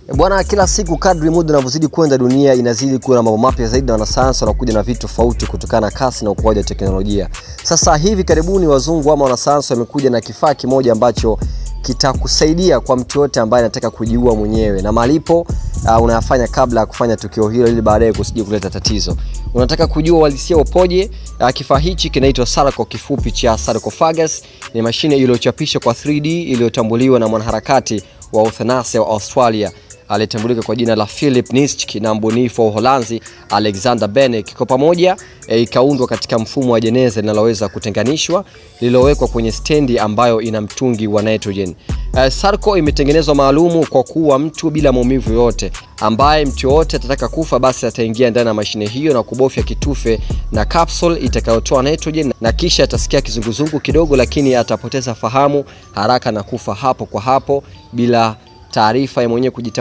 Bwana, kila siku kadri muda unavyozidi kwenda, dunia inazidi kuwa na mambo mapya zaidi, na wanasayansi wanakuja na vitu tofauti kutokana na kasi na ukuaji wa teknolojia. Sasa hivi karibuni, wazungu ama wanasayansi wamekuja na kifaa kimoja ambacho kitakusaidia kwa mtu yote ambaye anataka kujiua mwenyewe, na malipo uh, unayafanya kabla ya kufanya tukio hilo, ili baadaye kusije kuleta tatizo. Unataka kujua uhalisia upoje? Uh, kifaa hichi kinaitwa Sarco, kifupi cha sarcophagus. Ni mashine iliyochapishwa kwa 3D iliyotambuliwa na mwanaharakati wa euthanasia wa Australia aliyetambulika kwa jina la Philip Nitschke na mbunifu wa Uholanzi Alexander Benek. Kwa pamoja e, ikaundwa katika mfumo wa jeneza linaloweza kutenganishwa lililowekwa kwenye stendi ambayo ina mtungi wa nitrogen. E, Sarco imetengenezwa maalumu kwa kuwa mtu bila maumivu yote, ambaye mtu yoyote atataka kufa basi ataingia ndani ya mashine hiyo na kubofya kitufe na capsule itakayotoa nitrogen, na kisha atasikia kizunguzungu kidogo, lakini atapoteza fahamu haraka na kufa hapo kwa hapo bila taarifa ya mwenyewe kujitambua.